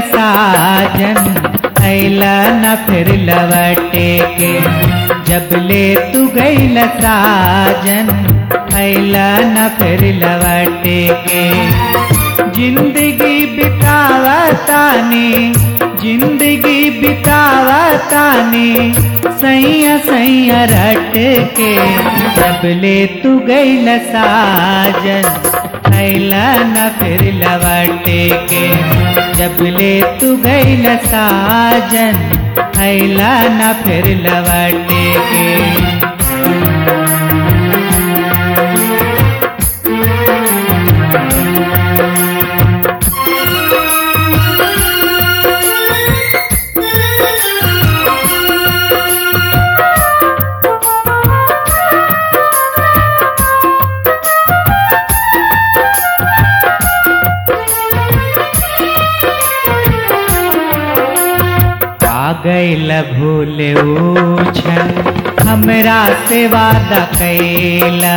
साजन ऐला न फिर लवटे के जब ले तू गईल साजन ऐला न फिर लवटे के जिंदगी बितावतानी जिंदगी बितावतानी सैया सैया रट के जब ले तू गईल साजन ऐला न फिर लवटे के जब ले तू गईल साजन ऐला न फिर लवटे के आ गईल भूले उछन हमरा से वादा कैला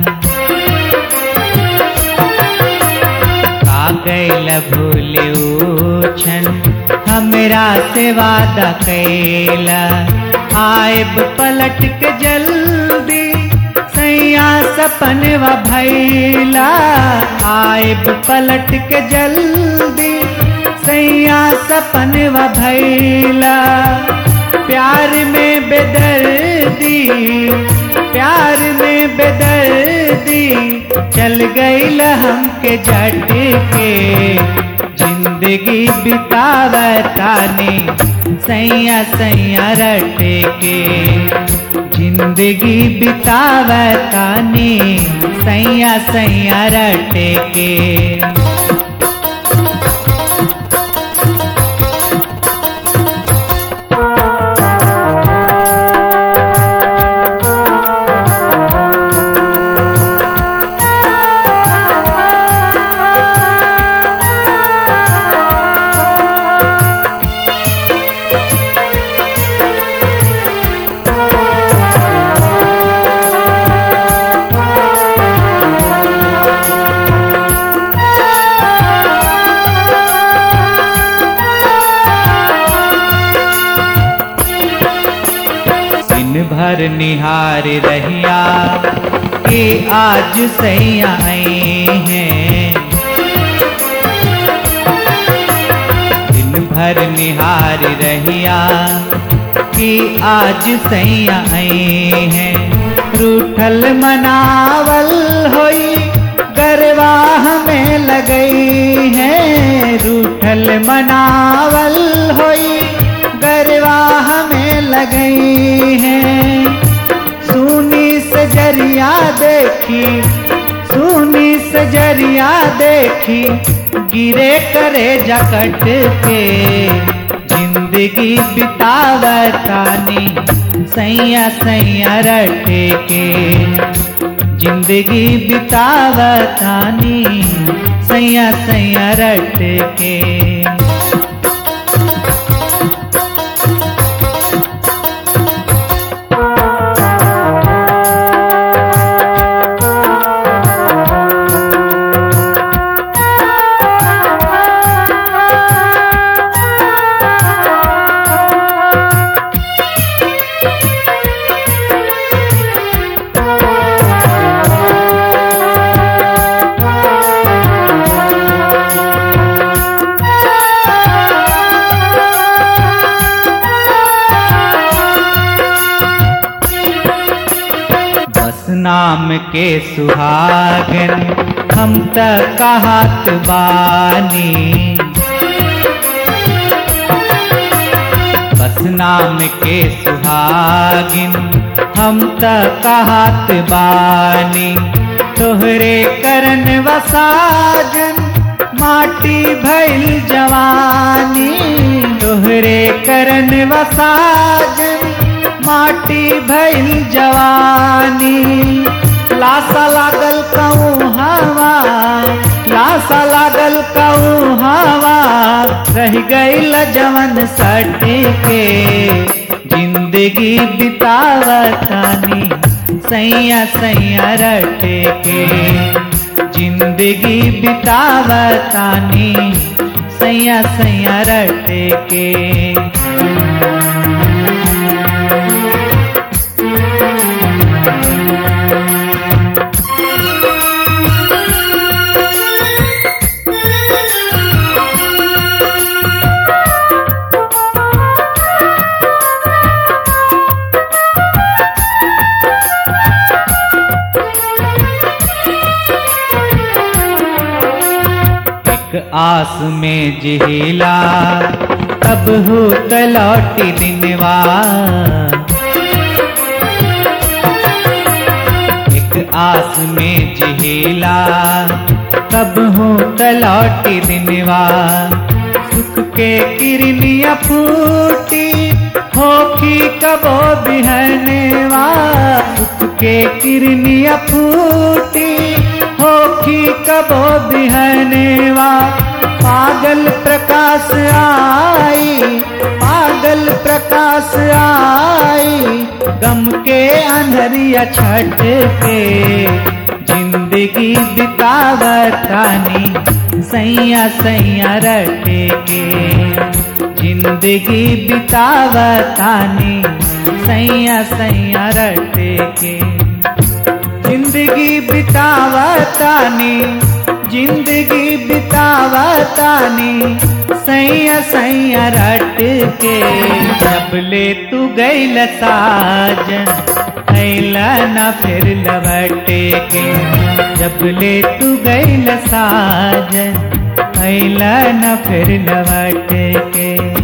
आ गईल भूले उछन हमरा से वादा कैला आयब पलट के जल्दी सैया सपनवा भैला आयब पलट के जल्दी सैया सपनवा भैला प्यार में बेदर्दी प्यार में बेदर्दी चल गईल हमके जट के जिंदगी बितावतानी सैया सैया रट के जिंदगी बितावतानी सैया सैया रट के दिन भर निहार रहिया के आज सैया आए हैं दिन भर निहार रहिया कि आज सैया आए हैं रूठल मनावल होई गरवाह में लगई है रूठल मनावल होई गरवाह में लगई है सुनी सजरिया देखी सुनी सजरिया देखी गिरे करे जकट के जिंदगी बितावतानी सैया सैया रट के जिंदगी बितावतानी सैया सैया रट के बस नाम के सुहागन हम त कहत बानी बस नाम के सुहागिन हम त कहत बानी तोहरे करन वसाजन माटी भइल जवानी तोहरे करन वसाजन माटी भइल जवानी लासा लागल कहूँ हवा लासा लागल कहूँ हवा रह गईल जवन सट के जिंदगी बितावतानी सैया सैया रट के जिंदगी बितावतानी सैया सैया रटे के एक आस में जिहिला तब हो तलौटी दिनवा एक आस में जिहिला तब हो तलौटी दिनवा सुख के किरनिया फूटी होखी कबो बिहनेवा सुख के किरनिया फूटी होखी कबो बिहनेवा पागल प्रकाश आई पागल प्रकाश आई गम के अंधरिया छट के जिंदगी बितावतानी सैया सैया रटे के जिंदगी बितावतानी सैया सैया रटे के जिंदगी बितावतानी जिंदगी बितावतानी सैया सैया रट के जब ले तू गैल साजन थैला न फिर लवटे के जब ले तू गैल साजन थैला न फिर लवटे के